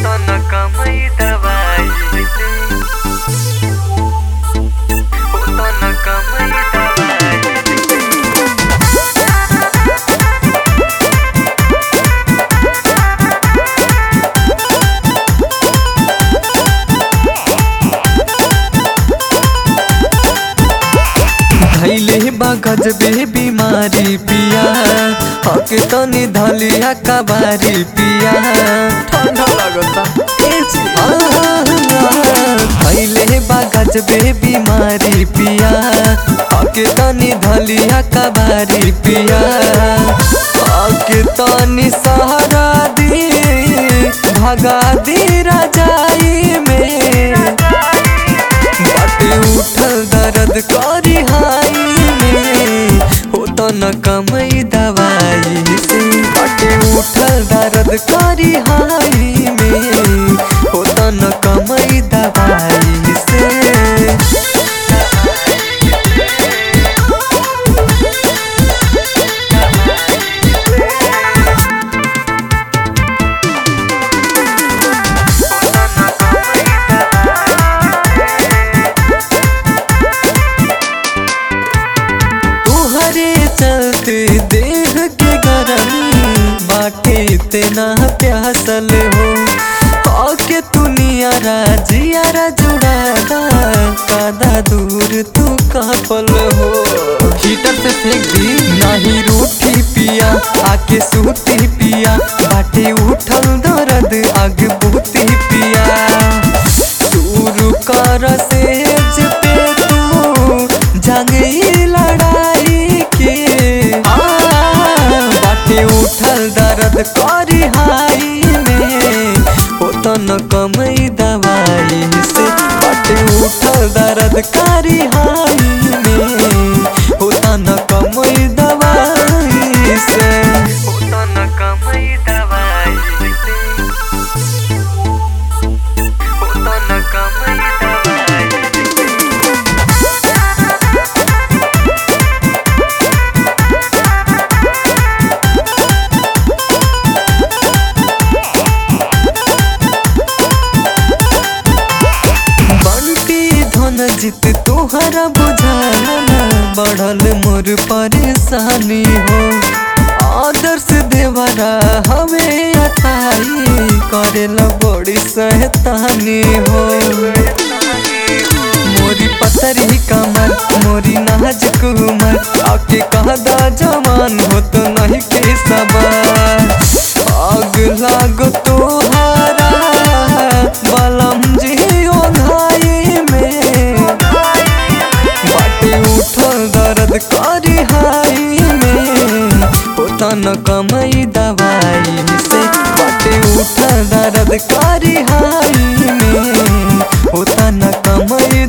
होता न कमाई दवाई से होता न कमाई दवाई से धैले बा गजबे बीमारी पिया हके तनी धलिया कबारी पिया ठंडा लगता धैले बा गजबे बीमारी पिया हके तनी धलिया कबारी पिया हके तनी सहारा दी भगा दी राजाई में बाटे उठल दर्द करी हाई में होता न कमई दवाई से बाटे उठल दर्द करी हाई में होता न कमई दवाई से तुहरे चलते देह के गरमी बाटे इतना प्यासल हो आके दुनियारा जियारा जुड़ादा कादा दूर तू कपल हो हीटर से फेंक दी नाही रूठी पिया आके सूती पिया बाटे उठल दर्द आग बूती पिया शुरू कर सेज पे तू जंगी लड़ाई के आ, बाटे उठल दर्द करी हाई में होता न कमई दवाई से बाटे उठल दर्द करी हाई में होता न कमई दवाई से होता न कमाई दवाई से होता न कमाई दवाई से बंटी धन जित तोहरा बुझाना बढ़ल मोर परेशानी हो आदर्श देवरा हमें अताई करेला बड़ी सहतानी हो मोरी पतरी कमर मोरी नाजुक उमर आके कहदा जवान हो तो नहीं के सबर आग लागो तोहारा बलम जी ओघाई में बाटे उठल दर्द करी हाई में होता न कमई दवाई से बाटे उठल दर्द करी हाई में होता न कमई